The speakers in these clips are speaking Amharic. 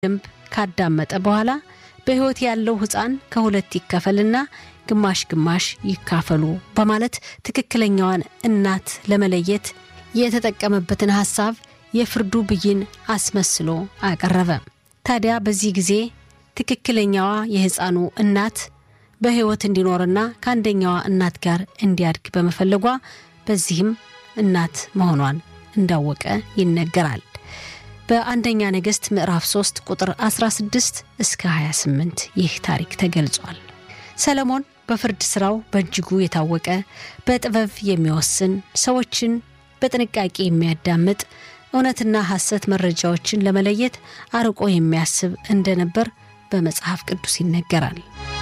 ደንብ ካዳመጠ በኋላ በሕይወት ያለው ሕፃን ከሁለት ይከፈልና ግማሽ ግማሽ ይካፈሉ በማለት ትክክለኛዋን እናት ለመለየት የተጠቀመበትን ሐሳብ የፍርዱ ብይን አስመስሎ አቀረበ። ታዲያ በዚህ ጊዜ ትክክለኛዋ የሕፃኑ እናት በሕይወት እንዲኖርና ከአንደኛዋ እናት ጋር እንዲያድግ በመፈለጓ በዚህም እናት መሆኗን እንዳወቀ ይነገራል። በአንደኛ ነገሥት ምዕራፍ 3 ቁጥር 16 እስከ 28 ይህ ታሪክ ተገልጿል። ሰለሞን በፍርድ ሥራው በእጅጉ የታወቀ በጥበብ የሚወስን ሰዎችን በጥንቃቄ የሚያዳምጥ እውነትና ሐሰት መረጃዎችን ለመለየት አርቆ የሚያስብ እንደነበር በመጽሐፍ ቅዱስ ይነገራል።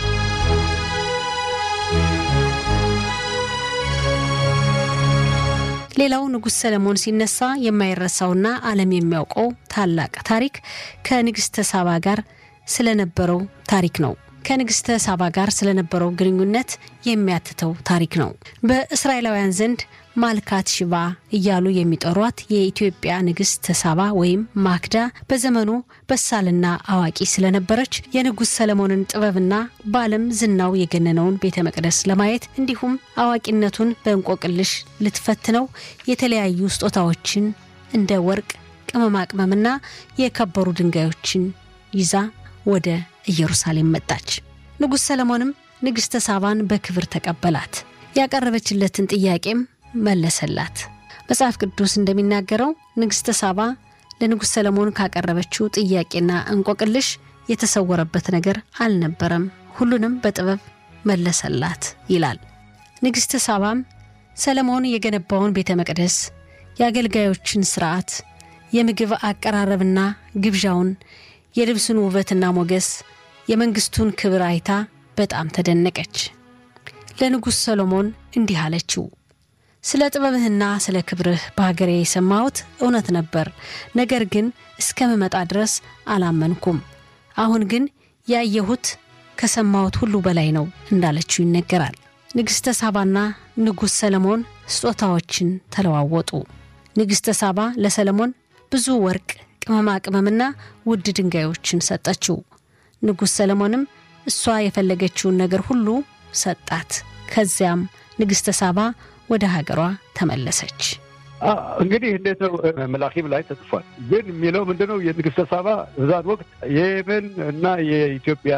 ሌላው ንጉሥ ሰለሞን ሲነሳ የማይረሳውና ዓለም የሚያውቀው ታላቅ ታሪክ ከንግሥተ ሳባ ጋር ስለነበረው ታሪክ ነው። ከንግሥተ ሳባ ጋር ስለነበረው ግንኙነት የሚያትተው ታሪክ ነው። በእስራኤላውያን ዘንድ ማልካት ሽባ እያሉ የሚጠሯት የኢትዮጵያ ንግሥት ሳባ ወይም ማክዳ በዘመኑ በሳልና አዋቂ ስለነበረች የንጉሥ ሰለሞንን ጥበብና በዓለም ዝናው የገነነውን ቤተ መቅደስ ለማየት እንዲሁም አዋቂነቱን በእንቆቅልሽ ልትፈትነው የተለያዩ ስጦታዎችን እንደ ወርቅ፣ ቅመማ ቅመምና የከበሩ ድንጋዮችን ይዛ ወደ ኢየሩሳሌም መጣች። ንጉሥ ሰለሞንም ንግሥተ ሳባን በክብር ተቀበላት። ያቀረበችለትን ጥያቄም መለሰላት። መጽሐፍ ቅዱስ እንደሚናገረው ንግሥተ ሳባ ለንጉሥ ሰለሞን ካቀረበችው ጥያቄና እንቆቅልሽ የተሰወረበት ነገር አልነበረም፣ ሁሉንም በጥበብ መለሰላት ይላል። ንግሥተ ሳባም ሰለሞን የገነባውን ቤተ መቅደስ፣ የአገልጋዮችን ስርዓት፣ የምግብ አቀራረብና ግብዣውን፣ የልብሱን ውበትና ሞገስ፣ የመንግስቱን ክብር አይታ በጣም ተደነቀች። ለንጉሥ ሰሎሞን እንዲህ አለችው ስለ ጥበብህና ስለ ክብርህ በሀገሬ የሰማሁት እውነት ነበር። ነገር ግን እስከምመጣ ድረስ አላመንኩም። አሁን ግን ያየሁት ከሰማሁት ሁሉ በላይ ነው እንዳለችው ይነገራል። ንግሥተ ሳባና ንጉሥ ሰለሞን ስጦታዎችን ተለዋወጡ። ንግሥተ ሳባ ለሰለሞን ብዙ ወርቅ፣ ቅመማ ቅመምና ውድ ድንጋዮችን ሰጠችው። ንጉሥ ሰለሞንም እሷ የፈለገችውን ነገር ሁሉ ሰጣት። ከዚያም ንግሥተ ሳባ ወደ ሀገሯ ተመለሰች። እንግዲህ እንዴት ነው መላኪም ላይ ተጽፏል። ግን የሚለው ምንድነው የንግስተ ሳባ በዛን ወቅት የየመን እና የኢትዮጵያ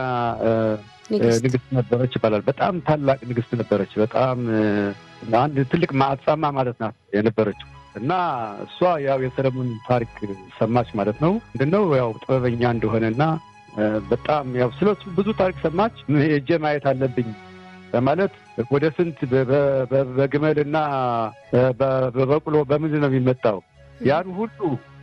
ንግስት ነበረች ይባላል። በጣም ታላቅ ንግስት ነበረች። በጣም አንድ ትልቅ ማዕጻማ ማለት ናት የነበረችው እና እሷ ያው የሰለሞን ታሪክ ሰማች ማለት ነው። ምንድነው ያው ጥበበኛ እንደሆነና በጣም ያው ስለሱ ብዙ ታሪክ ሰማች። ሄጄ ማየት አለብኝ በማለት ወደ ስንት በግመልና በበቅሎ በምንድን ነው የሚመጣው? ያን ሁሉ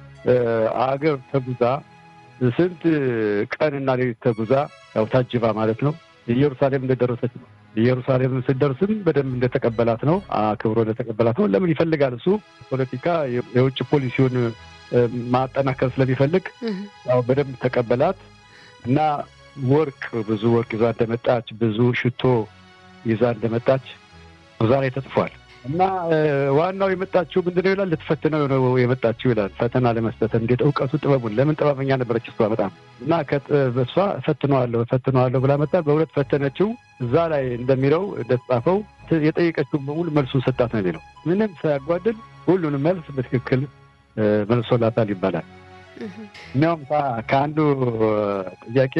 አገር ተጉዛ ስንት ቀንና ሌሊት ተጉዛ ያው ታጅባ ማለት ነው ኢየሩሳሌም እንደደረሰች ነው። ኢየሩሳሌም ስደርስም በደንብ እንደተቀበላት ነው፣ አክብሮ እንደተቀበላት ነው። ለምን ይፈልጋል እሱ ፖለቲካ የውጭ ፖሊሲውን ማጠናከር ስለሚፈልግ ያው በደንብ ተቀበላት እና ወርቅ ብዙ ወርቅ ይዛ እንደመጣች ብዙ ሽቶ ይዛ እንደመጣች እዛ ላይ ተጽፏል። እና ዋናው የመጣችው ምንድነው ይላል ልትፈትነው ነው የመጣችው ይላል። ፈተና ለመስጠት እንዴት እውቀቱ ጥበቡን ለምን ጥበበኛ ነበረች እሷ በጣም እና እሷ እፈትነዋለሁ እፈትነዋለሁ ብላ መጣ። በእውነት ፈተነችው። እዛ ላይ እንደሚለው እንደተጻፈው የጠየቀችውን በሙሉ መልሱን ሰጣት ነው የሚለው። ምንም ሳያጓድል ሁሉንም መልስ በትክክል መልሶላታል ይባላል። እኒያውም ከአንዱ ጥያቄ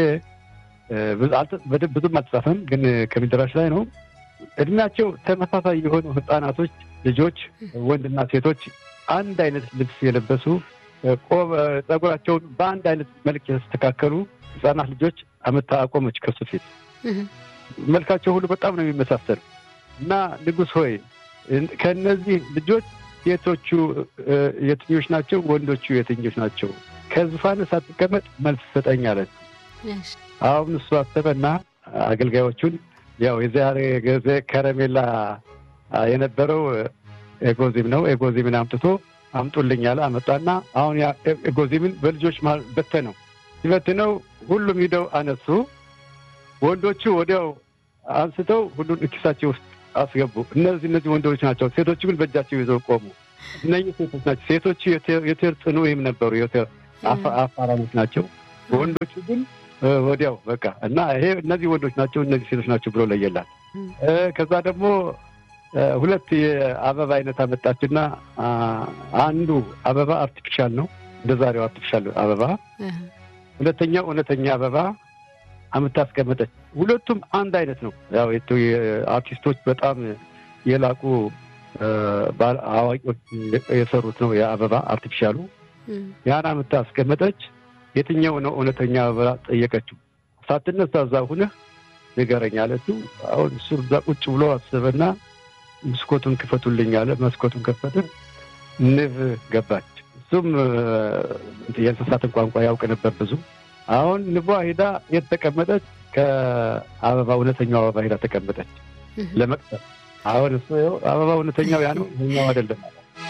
ብዙም አልተጻፈም፣ ግን ከሚደራሽ ላይ ነው። እድሜያቸው ተመሳሳይ የሆኑ ህጻናቶች ልጆች፣ ወንድና ሴቶች አንድ አይነት ልብስ የለበሱ ጸጉራቸውን በአንድ አይነት መልክ የተስተካከሉ ህጻናት ልጆች አመታ አቆመች ከሱ ፊት። መልካቸው ሁሉ በጣም ነው የሚመሳሰል እና ንጉሥ ሆይ ከእነዚህ ልጆች ሴቶቹ የትኞች ናቸው? ወንዶቹ የትኞች ናቸው? ከዙፋን ሳትቀመጥ መልስ ሰጠኝ አለች። አሁን እሱ አሰበና አገልጋዮቹን ያው የዛሬ ጊዜ ከረሜላ የነበረው ኤጎዚም ነው። ኤጎዚምን አምጥቶ አምጡልኝ አለ። አመጣና አሁን ያ ኤጎዚምን በልጆች መሀል በተነው። ሲበትነው ሁሉም ሂደው አነሱ። ወንዶቹ ወዲያው አንስተው ሁሉን ኪሳቸው ውስጥ አስገቡ። እነዚህ እነዚህ ወንዶች ናቸው። ሴቶቹ ግን በእጃቸው ይዘው ቆሙ። እነዚህ ሴቶች ናቸው። ሴቶቹ የቴር ጽኑ ወይም ነበሩ የቴር አፋራሞች ናቸው። ወንዶቹ ግን ወዲያው በቃ እና ይሄ እነዚህ ወንዶች ናቸው እነዚህ ሴቶች ናቸው ብሎ ለየላት። ከዛ ደግሞ ሁለት የአበባ አይነት አመጣችና አንዱ አበባ አርቲፊሻል ነው እንደ ዛሬው አርቲፊሻል አበባ፣ ሁለተኛው እውነተኛ አበባ አምታ አስቀመጠች። ሁለቱም አንድ አይነት ነው። ያው አርቲስቶች በጣም የላቁ አዋቂዎች የሰሩት ነው የአበባ አርቲፊሻሉ። ያን አምታ አስቀመጠች። የትኛው ነው እውነተኛ አበባ ጠየቀችው። ሳትነሳ እዛ ሁነህ ንገረኝ አለችው። አሁን እሱ እዛ ቁጭ ብሎ አስበና መስኮቱን ክፈቱልኝ አለ። መስኮቱን ከፈትን፣ ንብ ገባች። እሱም የእንስሳትን ቋንቋ ያውቅ ነበር ብዙ። አሁን ንቧ ሄዳ የት ተቀመጠች? ከአበባ እውነተኛው አበባ ሄዳ ተቀመጠች ለመቅሰም። አሁን እሱ አበባ እውነተኛው ያ ነው ይኸኛው አይደለም።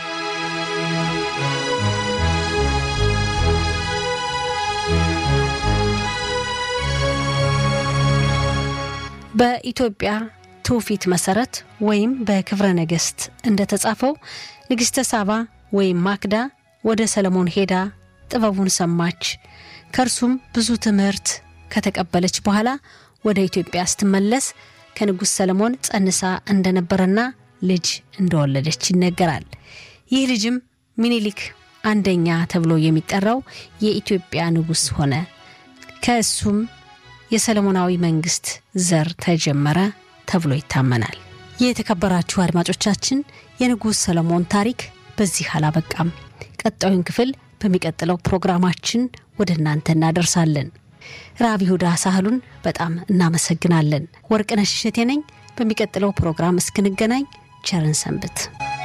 በኢትዮጵያ ትውፊት መሰረት ወይም በክብረ ነገሥት እንደተጻፈው ንግሥተ ሳባ ወይም ማክዳ ወደ ሰለሞን ሄዳ ጥበቡን ሰማች። ከእርሱም ብዙ ትምህርት ከተቀበለች በኋላ ወደ ኢትዮጵያ ስትመለስ ከንጉሥ ሰለሞን ጸንሳ እንደነበረና ልጅ እንደወለደች ይነገራል። ይህ ልጅም ሚኒሊክ አንደኛ ተብሎ የሚጠራው የኢትዮጵያ ንጉሥ ሆነ። ከእሱም የሰለሞናዊ መንግስት ዘር ተጀመረ ተብሎ ይታመናል። የተከበራችሁ አድማጮቻችን የንጉሥ ሰለሞን ታሪክ በዚህ አላበቃም። ቀጣዩን ክፍል በሚቀጥለው ፕሮግራማችን ወደ እናንተ እናደርሳለን። ራብ ይሁዳ ሳህሉን በጣም እናመሰግናለን። ወርቅነሽ እሸቴ ነኝ። በሚቀጥለው ፕሮግራም እስክንገናኝ ቸርን ሰንብት።